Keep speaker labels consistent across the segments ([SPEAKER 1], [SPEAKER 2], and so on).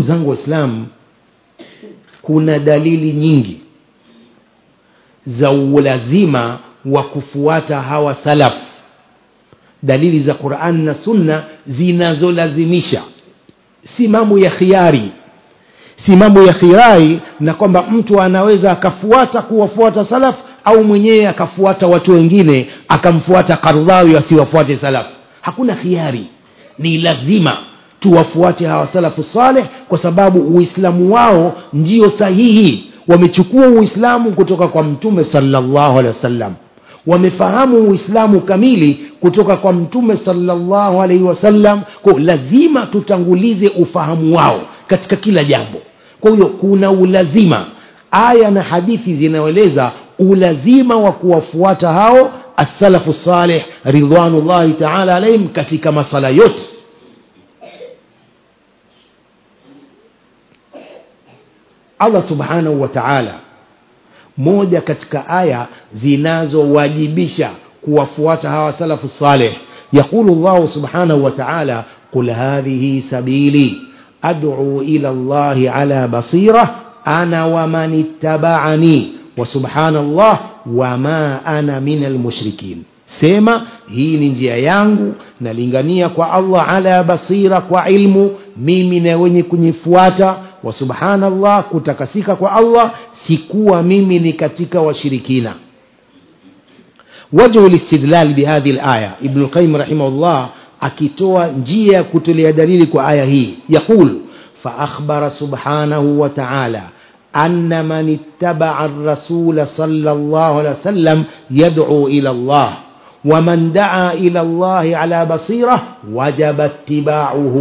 [SPEAKER 1] zangu waislamu kuna dalili nyingi za ulazima wa kufuata hawa salaf dalili za quran na sunna zinazolazimisha si mambo ya khiari si mambo ya khirai na kwamba mtu anaweza akafuata kuwafuata salaf au mwenyewe akafuata watu wengine akamfuata kardhawi asiwafuate salaf hakuna khiari ni lazima tuwafuate hawa salafu saleh kwa sababu uislamu wao ndio sahihi wamechukua uislamu kutoka kwa mtume salllahu alehi wasallam wamefahamu uislamu kamili kutoka kwa mtume salllahu alaihi wasallam kwa lazima tutangulize ufahamu wao katika kila jambo kwa hiyo kuna ulazima aya na hadithi zinaeleza ulazima wa kuwafuata hao assalafu saleh ridwanullahi taala alaihim katika masala yote allah subhanahu wa taala moja katika aya zinazowajibisha kuwafuata hawa salafu saleh yaqulu llahu subhanahu wa taala qul hadhihi sabili ad'u ila llahi ala basira ana waman ittaba'ani wa subhanallah wama ana min almushrikin sema hii ni njia yangu nalingania kwa allah ala basira kwa ilmu mimi na wenye kunyifuata wa subhanallah kutakasika kwa allah sikuwa mimi ni katika washirikina wajhu listidlal bihadhi laya ibnu lqayim rahimahullah akitoa njia ya kutolea dalili kwa aya hii yaqul faakhbara subhanahu wa taala أن من اتبع الرسول صلى الله عليه وسلم يدعو إلى الله ومن دعا إلى الله على بصيرة وجب اتباعه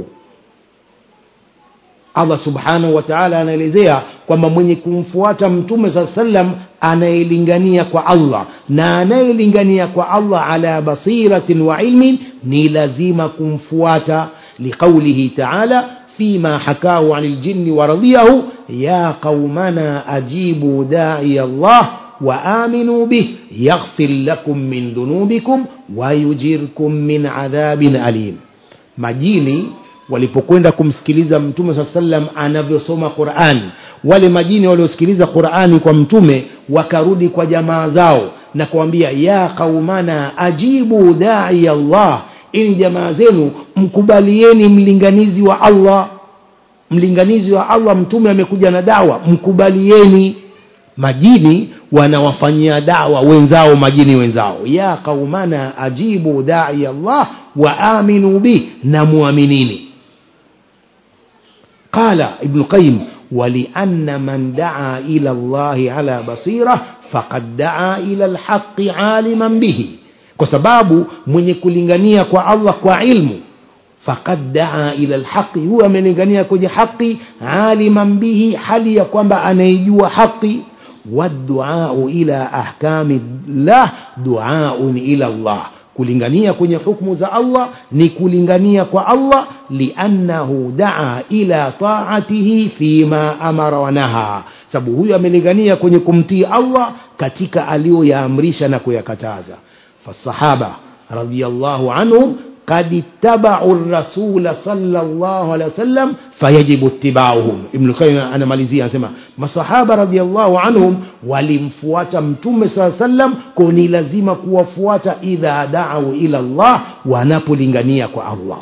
[SPEAKER 1] allah subhanahu wa taala anaelezea kwamba mwenye kumfuata mtume saa sallam anayelingania kwa allah na anayelingania kwa allah ala basiratin wa ilmin ni lazima kumfuata liqaulihi taala فيما حكاه عن الجن ورضيه يا قومنا أجيبوا داعي الله وآمنوا به يغفر لكم من ذنوبكم ويجركم من عذاب أليم majini walipokwenda kumsikiliza mtume saa salam anavyosoma qurani wale majini waliosikiliza qurani kwa mtume wakarudi kwa jamaa zao na kuambia ya qaumana ajibu dai allah ili jamaa zenu mkubalieni mlinganizi wa allah mlinganizi wa allah mtume amekuja na dawa mkubalieni majini wanawafanyia dawa wenzao majini wenzao ya qaumana ajibu dai allah wa aminu bih na muaminini qala ibnu qayim ولأن من دعا إلى الله على بصيرة فقد دعا إلى الحق عالما به kwa sababu mwenye kulingania kwa allah kwa ilmu fakad daa ila lhaqi huyo amelingania kwenye haqi aliman bihi hali ya kwamba anaijua haqi waduau ila ahkami llah duaun ila llah kulingania kwenye hukmu za allah ni kulingania kwa allah liannahu daa ila taatihi fima amara wanaha sababu huyo amelingania kwenye kumtii allah katika aliyoyaamrisha na kuyakataza فالصحابة رضي الله عنهم قد اتبعوا الرسول صلى الله عليه وسلم فيجب اتباعهم ابن القيم أنا ماليزيا أسمع masahaba radiallahu anhum walimfuata mtume saa sallam koni lazima kuwafuata idha daau ila llah wanapolingania kwa allah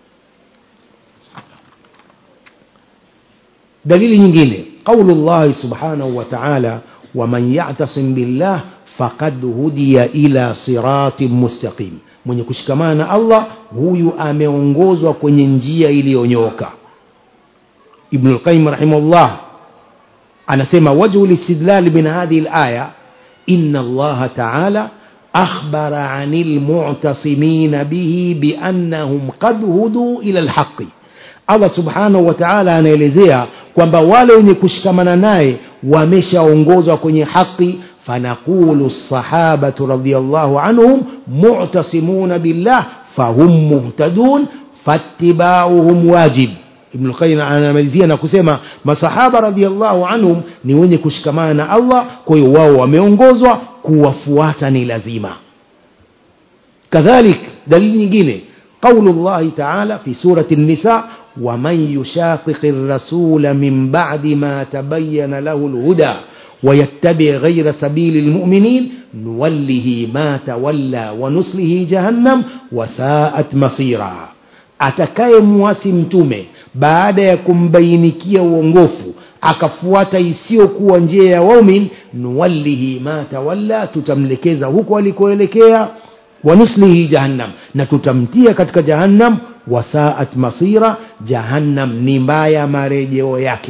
[SPEAKER 1] dalili nyingine qaulu llahi subhanahu wa taala waman yatasim billah faqad hudiya ila siratin mustaqim mwenye kushikamana na allah huyu ameongozwa kwenye njia iliyonyoka ibnu lqayim rahimahullah anasema wajhu listidlali min hadhihi laya ina allaha taala akhbara ani lmutasimina bihi biannahum qad huduu ila lhaqi allah subhanahu wa taala anaelezea kwamba wale wenye kushikamana naye wameshaongozwa kwenye haqi فنقول الصحابة رضي الله عنهم معتصمون بالله فهم مهتدون فاتباعهم واجب ibn lqayim anamalizia na kusema masahaba radiallahu anhum ni wenye kushikamana na allah kwa hiyo wao wameongozwa kuwafuata ni lazima kadhalik dalili nyingine qaulu llahi taala fi surati nisa ومن يشاقق الرسول من بعد ما تبين له الهدى ويتبع غير سبيل المؤمنين نوله ما تولى ونصله جهنم وساءت مصيرا atakaye muasi mtume baada ya kumbainikia uongofu akafuata isiyokuwa njia ya waumin nuwallihi ma tawalla tutamlekeza huko alikoelekea wanuslihi jahannam na tutamtia katika jahannam wasaat masira jahannam ni mbaya marejeo yake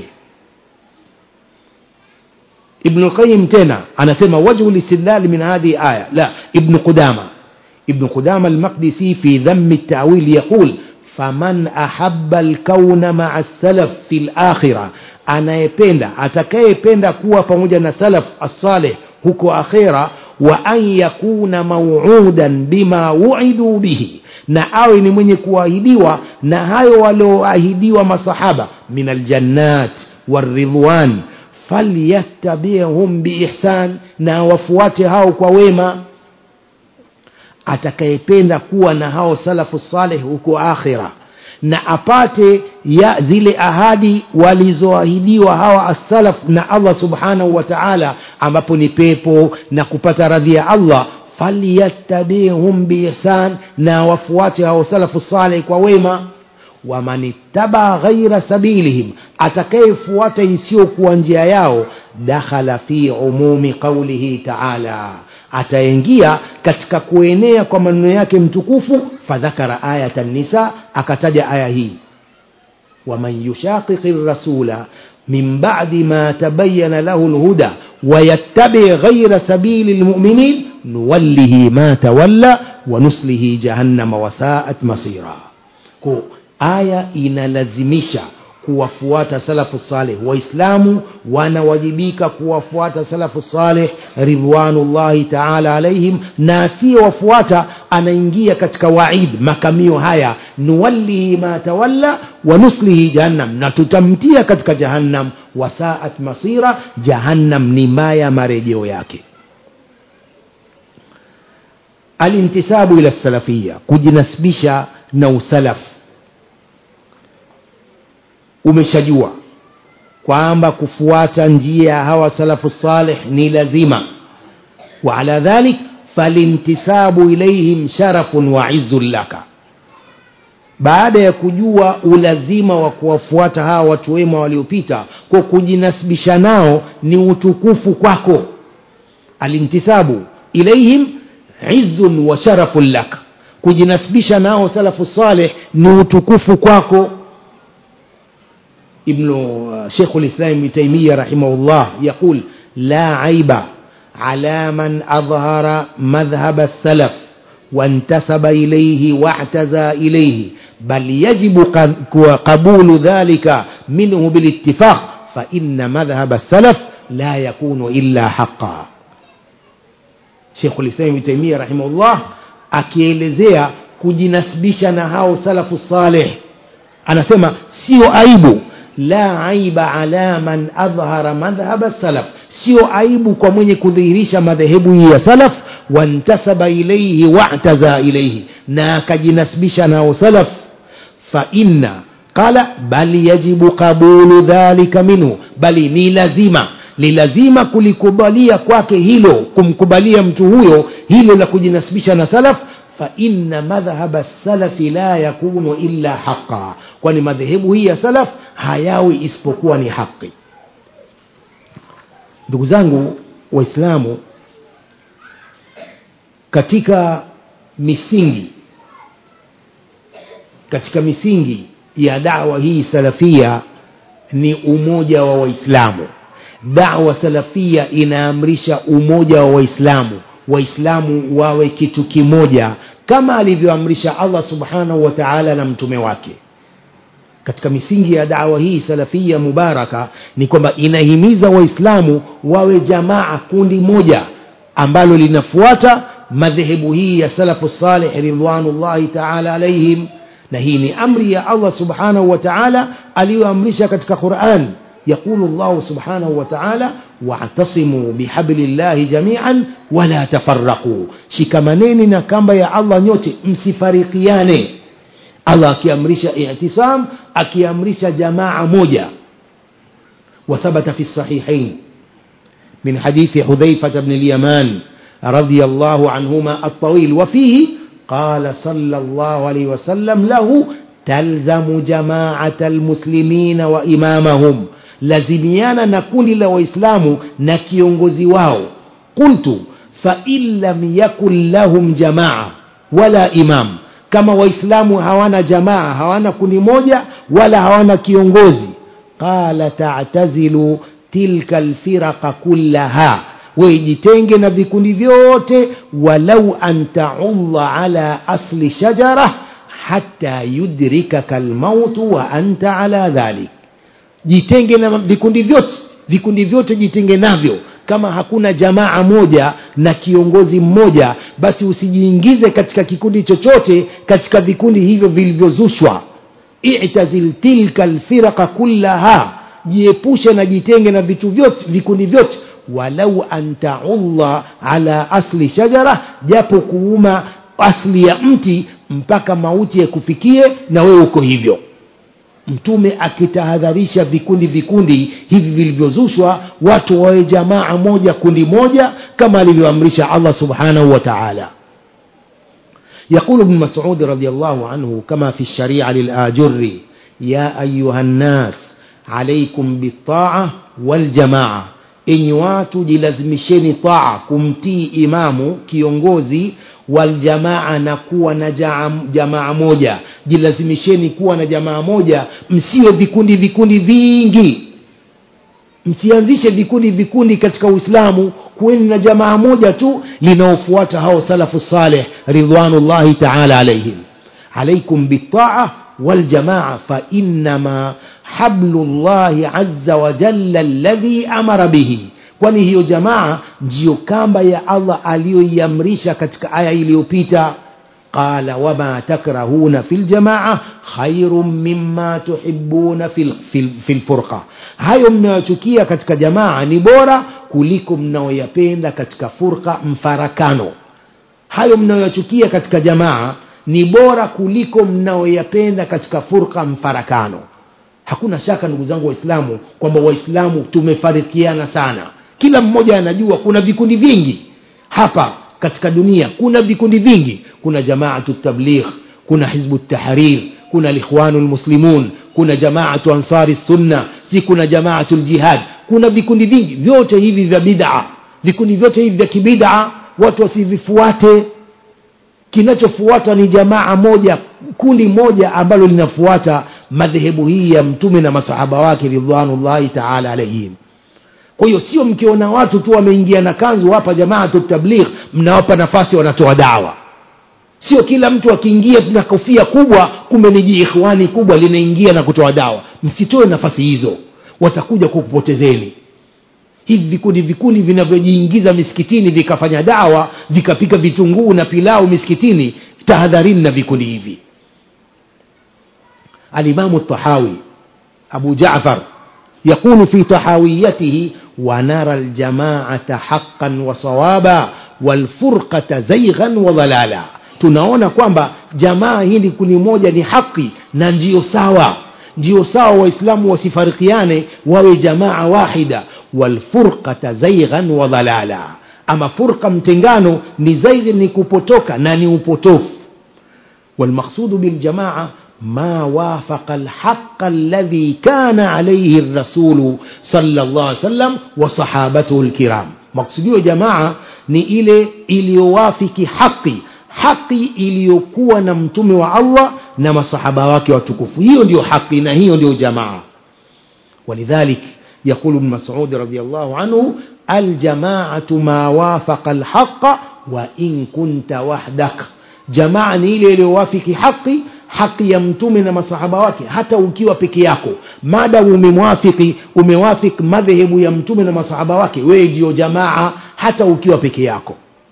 [SPEAKER 1] ابن القيم تنا أنا سمى وجه الاستدلال من هذه آية لا ابن قدامة ابن قدامة المقدسي في ذم التأويل يقول فمن أحب الكون مع السلف في الآخرة anayependa atakayependa kuwa pamoja na salaf assaleh huko akhira wa an yakuna mauudan bima wuiduu bihi na awe ni mwenye kuahidiwa na hayo walioahidiwa masahaba min aljannat waridwan falyattabi'hum biihsan na wafuate hao kwa wema atakayependa kuwa na hao salafu saleh huko akhira na apate ya zile ahadi walizoahidiwa hawa as-salaf na Allah subhanahu wa ta'ala ambapo ni pepo na kupata radhi ya Allah falyattabi'hum biihsan na wafuate hao salafu saleh kwa wema waman ittaba ghaira sabilihim atakayefuata isiyokuwa njia yao dakhala fi umumi qaulihi taala ataingia katika kuenea kwa maneno yake mtukufu fadhakara ayata nisa akataja aya hii waman yushaqiqi rasula min ba'di ma tabayyana lahu lhuda wayattabi ghaira sabili lmuminin nuwallihi ma tawalla wanuslihi jahannama wasaat masira ko aya inalazimisha kuwafuata salafu saleh waislamu wanawajibika kuwafuata salafu saleh ridwanullahi taala alaihim na asiyewafuata anaingia katika waid makamio haya nuwallihi ma tawalla wa nuslihi jahannam na tutamtia katika jahannam wasaat masira jahannam ni mbaya marejeo yake alintisabu ila salafia kujinasibisha na usalafu umeshajua kwamba kufuata njia ya hawa salafu salih ni lazima wa ala dhalik falintisabu ilaihim sharafun wa izzun laka baada ya kujua ulazima wa kuwafuata hawa watu wema waliopita kwa kujinasibisha nao ni utukufu kwako alintisabu ilaihim izzun wa sharafun laka kujinasibisha nao salafu salih ni utukufu kwako ابن شيخ الإسلام ابن تيمية رحمه الله يقول لا عيب على من أظهر مذهب السلف وانتسب إليه واعتزى إليه بل يجب قبول ذلك منه بالاتفاق فإن مذهب السلف لا يكون إلا حقا شيخ الإسلام ابن تيمية رحمه الله akielezea kujinasibisha na hao salafu saleh anasema sio aibu la aiba ala man adhhara madhhaba salaf sio aibu kwa mwenye kudhihirisha madhehebu hii ya salaf wantasaba ilaihi wa'taza ilaihi na akajinasibisha nao salaf fa inna qala bal yajibu qabulu dhalika minhu bali ni lazima ni lazima kulikubalia kwake hilo kumkubalia mtu huyo hilo la kujinasibisha na salaf فإن مذهب السلف لا يكون إلا حقا kwani madhehebu hii ya salaf hayawi isipokuwa ni haki ndugu zangu waislamu katika misingi katika misingi ya dawa hii salafia ni umoja wa waislamu dawa salafia inaamrisha umoja wa waislamu waislamu wawe kitu kimoja kama alivyoamrisha allah subhanahu wa taala na mtume wake katika misingi ya dawa hii salafia mubaraka ni kwamba inahimiza waislamu wawe jamaa kundi moja ambalo linafuata madhehebu hii ya salafu salih ridwanullahi taala alaihim na hii ni amri ya allah subhanahu wa taala aliyoamrisha katika quran يقول الله سبحانه وتعالى واعتصموا بحبل الله جميعا ولا تفرقوا shikamaneni na kamba ya allah nyote msifarikiane allah akiamrisha i'tisam akiamrisha jamaa moja وثبت في الصحيحين من حديث حذيفة بن اليمان رضي الله عنهما الطويل وفيه قال صلى الله عليه وسلم له تلزم جماعة المسلمين وإمامهم لزميانا نكون لوإسلام نكيونغزي واو قلت فإن لم يكن لهم جماعة ولا إمام كما وإسلام هوانا جماعة هوانا كوني موجة ولا هوانا كيونغوزي قال تعتزل تلك الفرق كلها ويجتنge na vikundi vyote walau an taudha ala asli shajara hata yudrikaka almautu wa anta ala dhalik jitenge na vikundi vyote vikundi vyote jitenge navyo kama hakuna jamaa moja na kiongozi mmoja basi usijiingize katika kikundi chochote katika vikundi hivyo vilivyozushwa i'tazil tilka alfiraqa kullaha jiepushe na jitenge na vitu vyote vikundi vyote walau an taudha ala asli shajara japo kuuma asli ya mti mpaka mauti yakufikie na wewe uko hivyo mtume akitahadharisha vikundi vikundi hivi vilivyozushwa watu wawe jamaa moja kundi moja kama alivyoamrisha allah subhanahu wa taala يقول ابن مسعود رضي الله عنه كما في الشريعة للآجر يا أيها الناس عليكم بالطاعة والجماعة enyi watu jilazimisheni taa kumtii imamu kiongozi waljamaa na kuwa na jamaa moja jilazimisheni kuwa na jamaa moja msiwe vikundi vikundi vingi msianzishe vikundi vikundi katika uislamu kuweni na jamaa moja tu linaofuata hao salafu saleh ridwanullahi taala alaihim alaikum bitaa waljamaa fainama hablu llahi aza wajalla alladhi amara bihi kwani hiyo jamaa ndiyo kamba ya allah aliyoiamrisha katika aya iliyopita qala wama takrahuna fi ljamaa khairun mima tuhibuna fi lfurqa hayo mnayochukia katika jamaa ni bora kuliko mnaoyapenda katika furqa mfarakano hayo mnayoyachukia katika jamaa ni bora kuliko mnaoyapenda katika furqa mfarakano hakuna shaka ndugu zangu waislamu kwamba waislamu tumefarikiana sana kila mmoja anajua kuna vikundi vingi hapa katika dunia kuna vikundi vingi kuna jamaatu tabligh kuna hizbu tahrir kuna likhwanu lmuslimun kuna jamaatu ansari sunna si kuna jamaatu ljihad kuna vikundi vingi vyote hivi vya bid'a vikundi vyote hivi vya kibid'a watu wasivifuate kinachofuata ni jamaa moja kundi moja ambalo linafuata madhehebu hii ya mtume na masahaba wake ridwanullahi taala alaihim kwa hiyo sio mkiona watu tu wameingia na kanzu hapa jamaatu tabligh mnawapa nafasi wanatoa dawa sio kila mtu akiingia na kofia kubwa kumbe ni jiikhwani kubwa linaingia na kutoa dawa msitoe nafasi hizo watakuja kukupotezeni hivi vikundi vikundi vinavyojiingiza misikitini vikafanya dawa vikapika vitunguu na pilau misikitini tahadharini na vikundi hivi alimamu tahawi abu jafar يقول في طحاويته ونرى الجماعة حقا وصوابا والفرقة زيغا وضلالا tunaona kwamba jamaa hili kundi moja ni haki na ndiyo sawa ndiyo sawa waislamu wasifarikiane wawe jamaa wahida walfurqata zaighan wa dhalala ama furqa mtengano ni zaighi ni kupotoka na ni upotofu walmaqsudu biljamaa ما وافق الحق الذي كان عليه الرسول صلى الله عليه وسلم وصحابته الكرام مقصوديو جماعة ni ile iliyowafiki haki haki iliyokuwa na mtume wa allah na masahaba wake watukufu hiyo ndio haki na hiyo ndio jamaa ولذلك يقول ابن مسعود رضي الله عنه الجماعة ما وافق الحق وإن كنت وحدك جماعة ni ile iliyowafiki haki haki ya mtume na masahaba wake hata ukiwa peke yako mada umemwafiki umewafik madhehebu ya mtume na masahaba wake wewe ndio jamaa hata ukiwa peke yako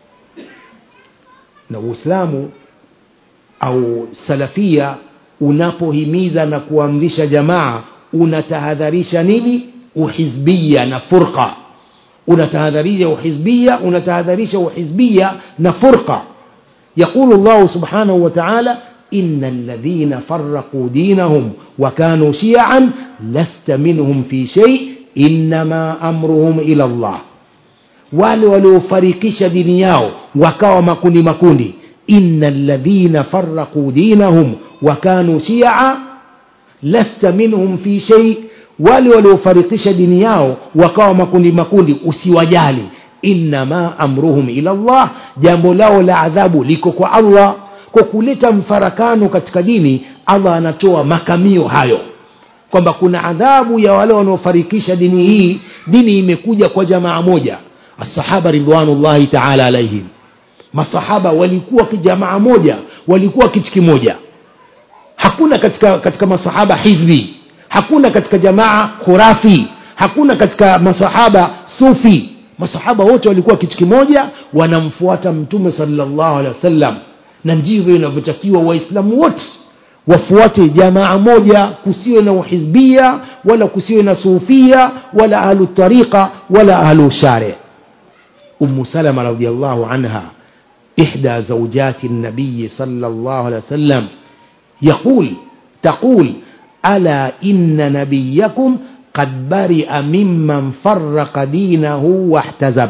[SPEAKER 1] na uislamu au salafia unapohimiza na kuamrisha jamaa unatahadharisha nini uhizbia na furqa unatahadharisha uhizbia unatahadharisha uhizbia na furqa يقول الله سبحانه وتعالى ina alladhina faraquu dinahum wakanu shiaan lasta minhum fi shei innama amruhum ila llah wale waliofarikisha dini yao wakawa makundi makundi ina alladhina faraquu dinahum wakanu shia lasta minhum fi shei wale waliofarikisha dini yao wakawa makundi makundi usiwajali innama amruhum ila llah jambo lao la adhabu liko kwa allah kwa kuleta mfarakano katika dini allah anatoa makamio hayo kwamba kuna adhabu ya wale wanaofarikisha dini hii dini imekuja kwa jamaa moja asahaba ridwanullahi taala alaihim masahaba walikuwa jamaa moja walikuwa kitu kimoja hakuna katika katika masahaba hizbi hakuna katika jamaa khurafi hakuna katika masahaba sufi masahaba wote walikuwa kitu kimoja wanamfuata mtume salllahu alehi wasallam na ndivyo inavyotakiwa waislamu wote wafuate jamaa moja kusiwe na uhizbia wala kusiwe na sufia wala ahlu tariqa wala ahlu shari umu salama radiallahu anha ihda zaujati nabiyi sala llahu alehi wasallam يقول تقول ألا إن نبيكم قد برئ ممن فرق دينه واحتزب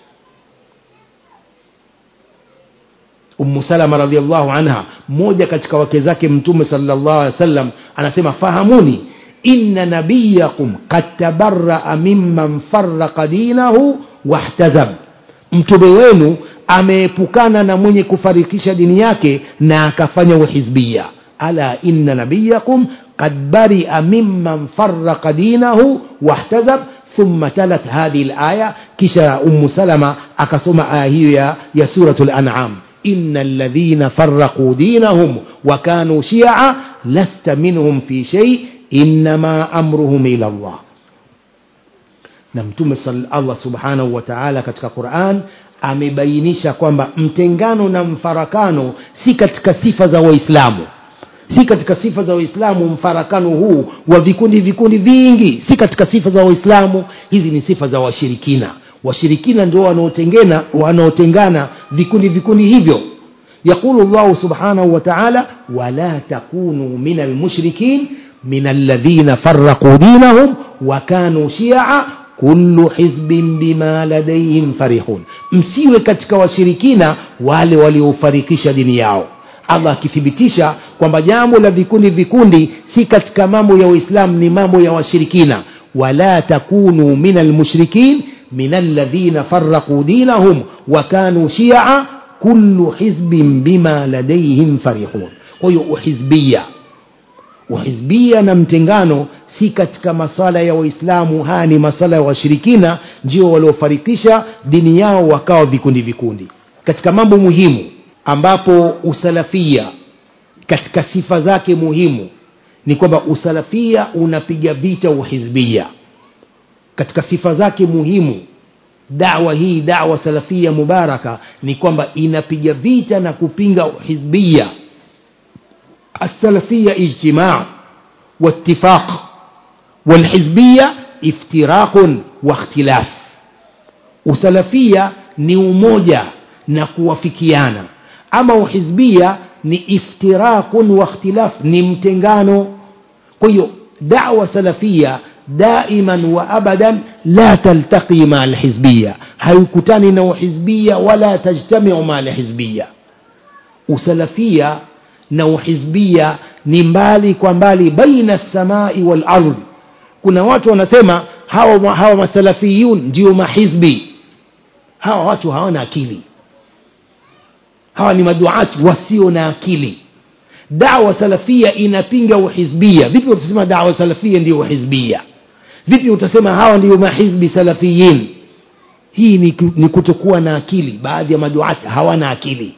[SPEAKER 1] Ummu Salama radhiallahu anha, mmoja katika wake zake Mtume sallallahu alaihi wasallam, anasema fahamuni, inna nabiyakum qad tabarraa mimman farraqa dinahu wahtazab, mtume wenu ameepukana na mwenye kufarikisha dini yake na akafanya uhizbia. Ala inna nabiyakum qad baria mimman farraqa dinahu wahtazab thumma talat hadhihi alaya, kisha Ummu Salama akasoma aya hiyo ya, ya suratul An'am إن الذين فرقوا دينهم وكانوا شيعا لست منهم في شيء إنما أمرهم إلى الله na mtume allah subhanahu wa taala katika quran amebainisha kwamba mtengano na mfarakano si katika sifa za waislamu si katika sifa za waislamu mfarakano huu wa vikundi vikundi vingi si katika sifa za waislamu hizi ni sifa za washirikina washirikina ndio wanaotengana wanaotengana vikundi vikundi hivyo yaqulu llahu subhanahu wa taala wala takunu min almushrikin min alladhina faraquu dinahum wa kanu shia kullu hizbin bima ladaihim farihun msiwe katika washirikina wale waliofarikisha dini yao allah akithibitisha kwamba jambo la vikundi vikundi si katika mambo ya uislamu ni mambo ya washirikina wala takunu min almushrikin من الذين فرقوا دينهم وكانوا شيعا كل حزب بما لديهم فرحون kwahiyo uhizbia uhizbia na mtengano si katika masala ya waislamu haya ni masala ya washirikina ndio waliofarikisha dini yao wakawa vikundi vikundi katika mambo muhimu ambapo usalafia katika sifa zake muhimu ni kwamba usalafia unapiga vita uhizbia katika sifa zake muhimu dawa hii dawa salafia mubaraka ni kwamba inapiga vita na kupinga hizbia السلفية اجتماع واتفاق والحزبية افتراق واختلاف usalafia ni umoja na kuwafikiana ama uhizbia ni iftirakun wa ikhtilaf ni mtengano kwa hiyo dawa salafia daiman wa abadan la taltaqi maa alhizbiya haikutani na uhizbiya wala tajtamiu maa alhizbiya usalafia na uhizbia ni mbali kwa mbali baina lsamai walardi kuna watu wanasema hawa, hawa masalafiyun ndio mahizbi hawa watu hawana akili hawa ni maduati wasio na akili dawa salafia inapinga uhizbia vipi utasema dawa salafia ndio uhizbia vipi utasema hawa ndio mahizbi salafiyin hii ni, ni kutokuwa na akili baadhi ya maduati hawana akili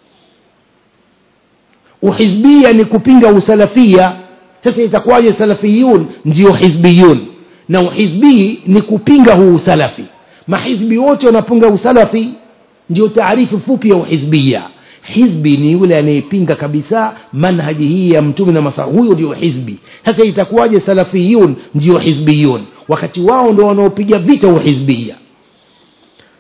[SPEAKER 1] uhizbia ni kupinga usalafia sasa itakuwaje salafiyun ndio hizbiyun na uhizbii ni kupinga huu usalafi mahizbi wote wanapinga usalafi ndio taarifu fupi ya uhizbia hizbi ni yule anayepinga kabisa manhaji hii ya mtume na masa huyo ndio hizbi sasa itakuwaje salafiyun ndio hizbiyun wakati wao ndio wanaopiga vita uhizbia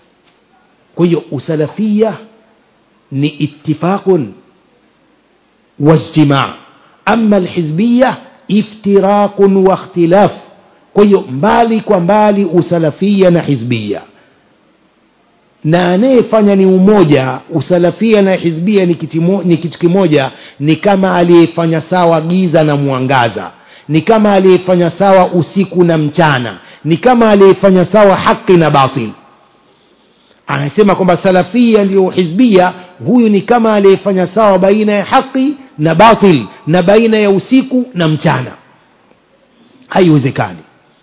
[SPEAKER 1] kwa hiyo usalafia ni ittifaqun واجتماع أما الحزبية افتراق واختلاف kwa hiyo mbali kwa mbali usalafia na hizbia na anayefanya ni umoja usalafia na hizbia ni, kitimo, ni kitu kimoja ni kama aliyefanya sawa giza na mwangaza ni kama aliyefanya sawa usiku na mchana ni kama aliyefanya sawa haki na batil anasema kwamba salafia ndiyo hizbia huyu ni kama aliyefanya sawa baina ya haki na batil na baina ya usiku na mchana haiwezekani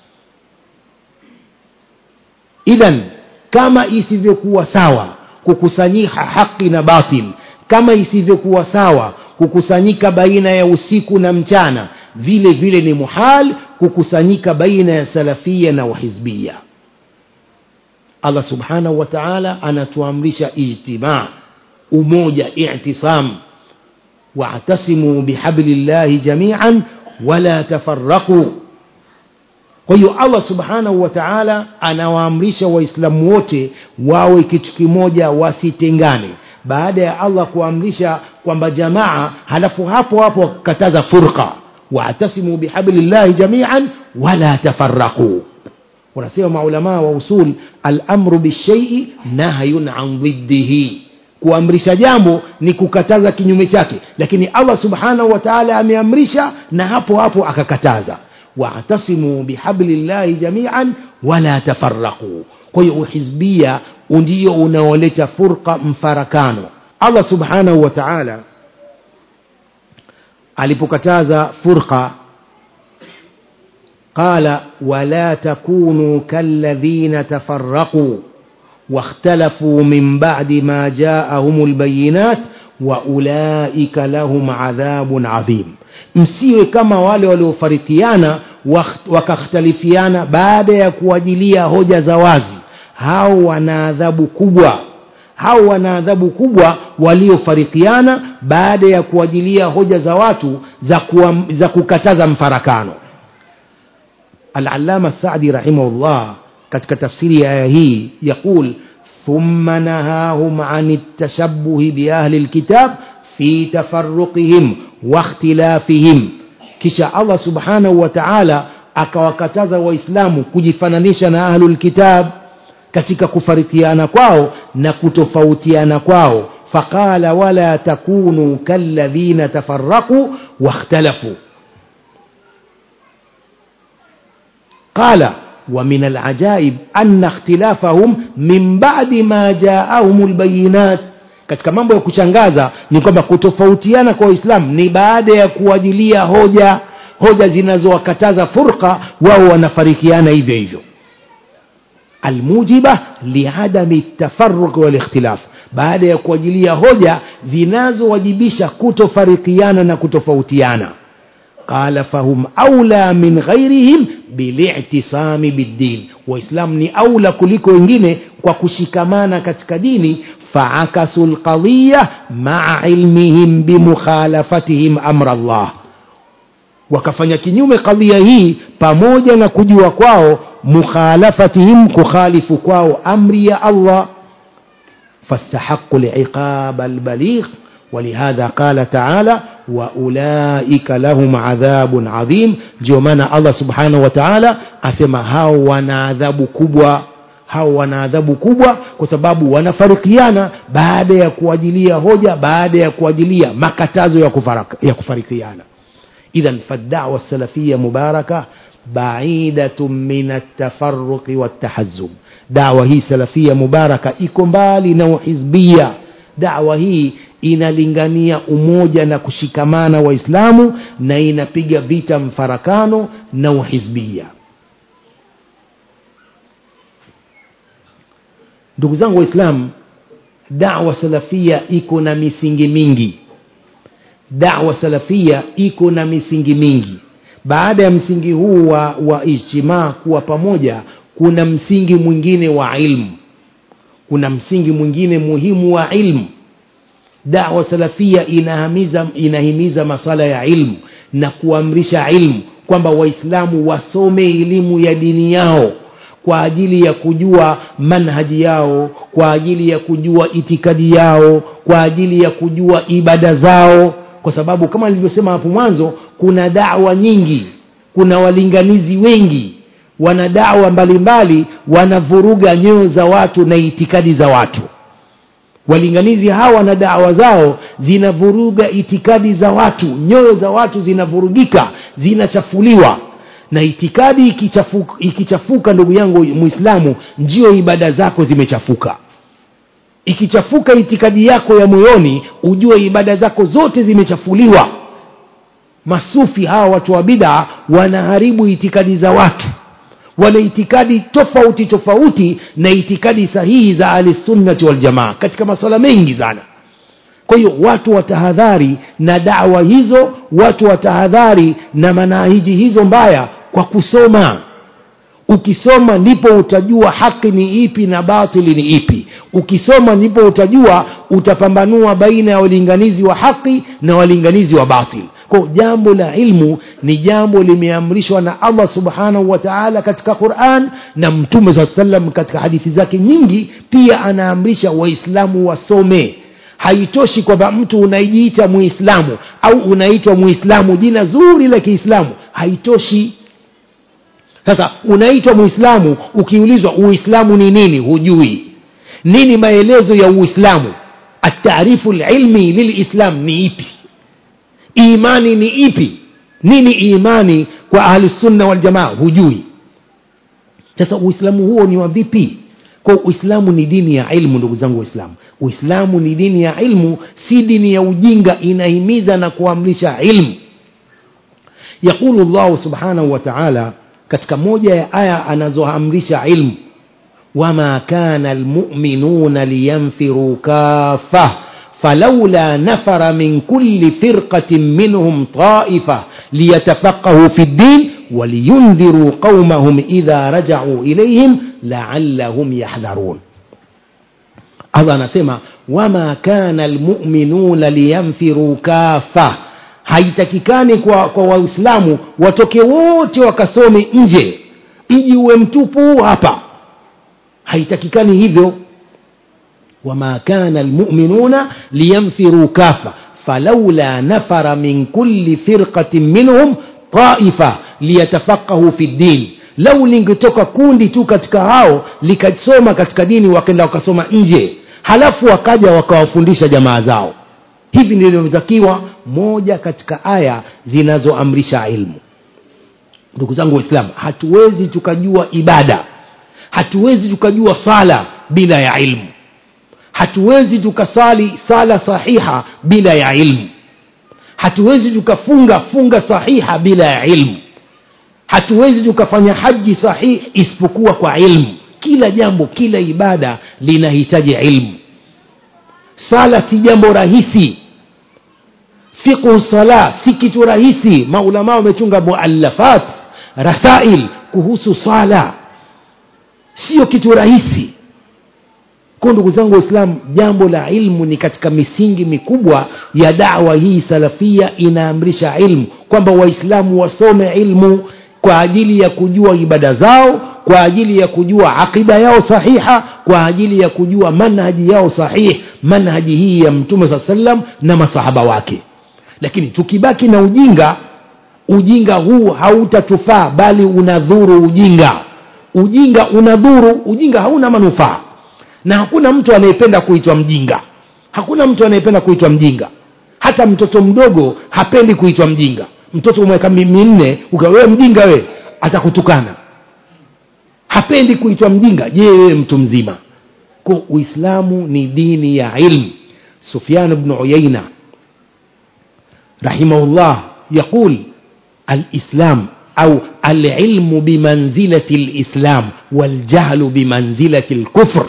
[SPEAKER 1] idhan kama isivyokuwa sawa kukusanyika haki na batil kama isivyokuwa sawa kukusanyika baina ya usiku na mchana vile vile ni muhal kukusanyika baina ya salafia na wahizbia allah subhanahu wa taala anatuamrisha ijtimaa umoja i'tisam wa'tasimu bihablillahi jami'an wala tafarraqu kwa hiyo allah subhanahu wa taala anawaamrisha waislamu wote wawe kitu kimoja wasitengane baada ya allah kuamrisha kwamba jamaa halafu hapo hapo wakakataza furqa wa'tasimu bihablillahi jami'an wala tafarraqu wanasema maulamaa wa usul al-amru bishai'i nahyun an dhiddihi kuamrisha jambo ni kukataza kinyume chake lakini allah subhanahu wa taala ameamrisha na hapo hapo akakataza wa'tasimu bihablillahi jami'an wala tafarraqu kwa hiyo uhizbia ndio unaoleta furqa mfarakano allah subhanahu wa taala alipokataza furqa قال ولا تكونوا كالذين تفرقوا واختلفوا من بعد ما جاءهم البينات واولئك لهم عذاب عظيم msiwe kama wale waliofarikiana wakakhtalifiana baada ya kuajilia hoja za wazi hao wana adhabu kubwa hao wana adhabu kubwa waliofarikiana baada ya kuajilia hoja za watu za, kuwa, za kukataza mfarakano العلامة السعدي رحمه الله katika tafsiri ya aya hii yaqul thumma nahahum an التشبه بأهل الكتاب في تفرقهم واختلافهم kisha Allah subhanahu wa ta'ala akawakataza waislamu kujifananisha na ahlul kitab katika kufarikiana kwao na kutofautiana kwao faqala wala takunu kalladhina tafarraqu wakhtalafu قال ومن العجائب أن اختلافهم من بعد ما جاءهم البينات katika mambo ya kushangaza ni kwamba kutofautiana kwa waislamu ni baada ya kuajilia hoja hoja zinazowakataza furqa wao wanafarikiana hivyo hivyo almujiba liadami tafaruq walikhtilaf baada ya kuajilia hoja zinazowajibisha kutofarikiana na kutofautiana قال فهم أولى من غيرهم بالاعتصام بالدين وإسلام ni أولى kuliko wengine kwa kushikamana katika dini فعكسوا القضية مع علمهم بمخالفتهم أمر الله wakafanya kinyume kadhia hii pamoja na kujua kwao mukhalafatihim kukhalifu kwao amri ya Allah fastahaqu liqab albaligh ولهذا قال تعالى واولئك لهم عذاب عظيم ndio maana Allah subhanahu wa ta'ala asema hao wana adhabu kubwa hao wana adhabu kubwa kwa sababu wanafarikiana baada ya kuajilia hoja baada ya kuajilia makatazo ya, kufaraka, ya kufarikiana idhan faddawa salafia mubaraka baidatun min atafarruqi wattahazzub dawa hii salafia mubaraka iko mbali na uhizbia dawa hii inalingania umoja na kushikamana waislamu na inapiga vita mfarakano na uhizbia ndugu zangu waislamu dawa salafia iko na misingi mingi dawa salafia iko na misingi mingi baada ya msingi huu wa, wa ijtimaa kuwa pamoja kuna msingi mwingine wa ilmu kuna msingi mwingine muhimu wa ilmu dawa salafia inahimiza, inahimiza masala ya ilmu na kuamrisha ilmu kwamba waislamu wasome elimu ya dini yao kwa ajili ya kujua manhaji yao kwa ajili ya kujua itikadi yao kwa ajili ya kujua ibada zao kwa sababu kama nilivyosema hapo mwanzo kuna dawa nyingi kuna walinganizi wengi wana dawa mbalimbali wanavuruga nyoyo za watu na itikadi za watu walinganizi hawa na dawa zao zinavuruga itikadi za watu nyoyo za watu zinavurugika zinachafuliwa na itikadi ikichafuka, ikichafuka ndugu yangu mwislamu ndio ibada zako zimechafuka ikichafuka itikadi yako ya moyoni ujue ibada zako zote zimechafuliwa masufi hawa watu wa bid'a wanaharibu itikadi za watu wana itikadi tofauti tofauti na itikadi sahihi za ahlisunnati waljamaa katika maswala mengi sana kwa hiyo watu watahadhari na dawa hizo watu watahadhari na manahiji hizo mbaya kwa kusoma ukisoma ndipo utajua haki ni ipi na batili ni ipi ukisoma ndipo utajua utapambanua baina ya walinganizi wa haki na walinganizi wa batil kwa jambo la ilmu ni jambo limeamrishwa na allah subhanahu wa taala katika quran na mtume saa salam katika hadithi zake nyingi pia anaamrisha waislamu wasome haitoshi kwamba mtu unajiita muislamu au unaitwa muislamu jina zuri la kiislamu haitoshi sasa unaitwa muislamu ukiulizwa uislamu ni nini hujui nini maelezo ya uislamu ataarifu lilmi lilislam ni ipi imani ni ipi nini imani kwa ahlusunna waljamaa hujui sasa uislamu huo ni wa vipi kwa uislamu ni dini ya ilmu ndugu zangu waislamu uislamu ni dini ya ilmu si dini ya ujinga inahimiza na kuamrisha ilmu yaqulu llahu subhanahu wa taala katika moja ya aya anazoamrisha ilmu wama kana almuminuna liyanfiruu kafa فلولا نفر من كل فرقة منهم طائفة ليتفقهوا في الدين ولينذروا قومهم إذا رجعوا إليهم لعلهم يحذرون الله anasema wama kana almuminuna liyanfiru kafa haitakikani kwa, kwa waislamu watoke wote wakasome nje mji uwe mtupu hapa haitakikani hivyo وما كان المؤمنون لينفروا كافة فلولا نفر من كل فرقة منهم طائفة ليتفقهوا في الدين لو lingetoka kundi tu katika hao likasoma katika dini wakaenda wakasoma nje halafu wakaja wakawafundisha jamaa zao hivi ndivyo inavyotakiwa moja katika aya zinazoamrisha ilmu ndugu zangu waislamu hatuwezi tukajua ibada hatuwezi tukajua sala bila ya ilmu hatuwezi tukasali sala sahiha bila ya ilmu hatuwezi tukafunga funga sahiha bila ya ilmu hatuwezi tukafanya haji sahihi isipokuwa kwa ilmu kila jambo kila ibada linahitaji ilmu sala si jambo rahisi fiqhu sala si kitu rahisi maulama wamechunga muallafat rasail kuhusu sala sio kitu rahisi kwa ndugu zangu waislamu jambo la ilmu ni katika misingi mikubwa ya dawa hii salafia inaamrisha ilmu kwamba waislamu wasome ilmu kwa ajili ya kujua ibada zao kwa ajili ya kujua aqida yao sahiha kwa ajili ya kujua manhaji yao sahihi manhaji hii ya mtume saa salam na masahaba wake lakini tukibaki na ujinga ujinga huu hautatufaa bali unadhuru ujinga ujinga unadhuru ujinga hauna manufaa na hakuna mtu anayependa kuitwa mjinga hakuna mtu anayependa kuitwa mjinga hata mtoto mdogo hapendi kuitwa mjinga mtoto mweka minne wewe mjinga we atakutukana hapendi kuitwa mjinga je wewe mtu mzima ko uislamu ni dini ya ilmu sufyan bnu uyaina rahimahullah yaqul alislam au alilmu bimanzilati lislam waljahlu bimanzilati lkufr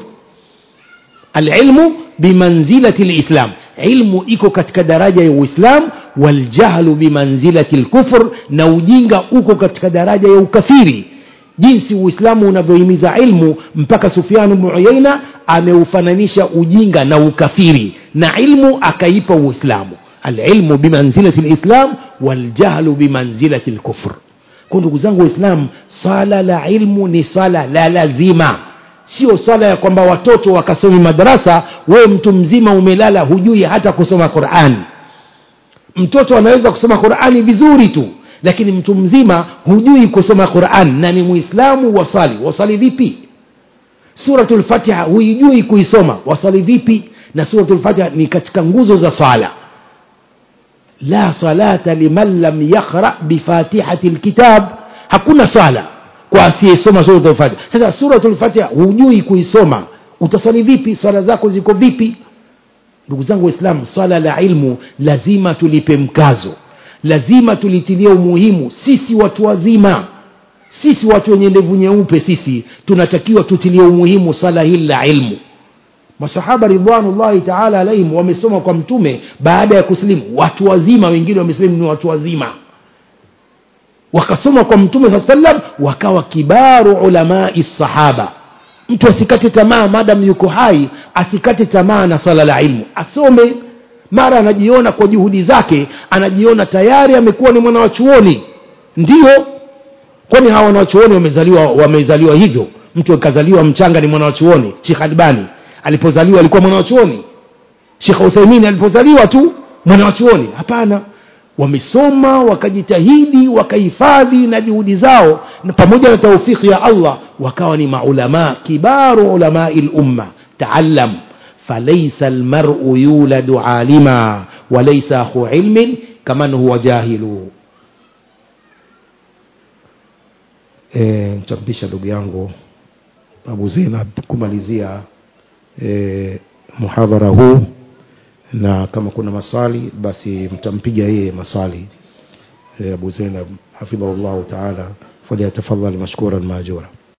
[SPEAKER 1] alilmu bimanzilati lislam ilmu iko katika daraja ya uislam waljahlu bimanzilati lkufr na ujinga uko katika daraja ya ukafiri jinsi uislamu unavyohimiza ilmu mpaka sufianu bnu uyaina ameufananisha ujinga na ukafiri na ilmu akaipa uislamu alilmu bimanzilati lislam waljahlu bimanzilati lkufr kwa ndugu zangu waislamu swala la ilmu ni swala la lazima sio swala ya kwamba watoto wakasomi madarasa wewe mtu mzima umelala hujui hata kusoma quran mtoto anaweza kusoma qurani vizuri tu lakini mtu mzima hujui kusoma quran na ni muislamu wasali wasali vipi suratu lfatiha huijui kuisoma wasali vipi na suratu lfatiha ni katika nguzo za sala la salata liman lam yaqra bifatihati lkitab hakuna sala kwa asiyesoma suratu lfatiha sasa suratu lfatiha hujui kuisoma utasali vipi swala zako ziko vipi ndugu zangu waislamu swala la ilmu lazima tulipe mkazo lazima tulitilie umuhimu sisi watu wazima sisi watu wenye ndevu nyeupe sisi tunatakiwa tutilie umuhimu swala hili la ilmu masahaba ridwanullahi taala alaihim wamesoma kwa mtume baada ya kusilimu watu wazima wengine wamesilimu ni watu wazima wakasoma kwa mtume saa sallam wakawa kibaru ulamai sahaba mtu asikate tamaa madam yuko hai asikate tamaa na swala la ilmu asome mara anajiona kwa juhudi zake anajiona tayari amekuwa ni mwana wa chuoni ndio kwani hawa wanawachuoni wamezaliwa wamezaliwa hivyo mtu akazaliwa mchanga ni mwana wa chuoni shekh albani alipozaliwa alikuwa mwana wa chuoni shekh uthaimin alipozaliwa tu mwana wa chuoni hapana wamesoma wakajitahidi wakahifadhi na juhudi zao na pamoja na taufiki ya allah wakawa ni maulama kibaru ulamai lumma taallam فليس المرء يولد عالما وليس أخو علم كمن هو جاهل nitampisha ndugu yangu abu zeinab kumalizia e, muhadhara huu na kama kuna maswali basi mtampiga yeye maswali e, abu zeinab hafidhahu llahu taala falyatafadhal mashkuran maajura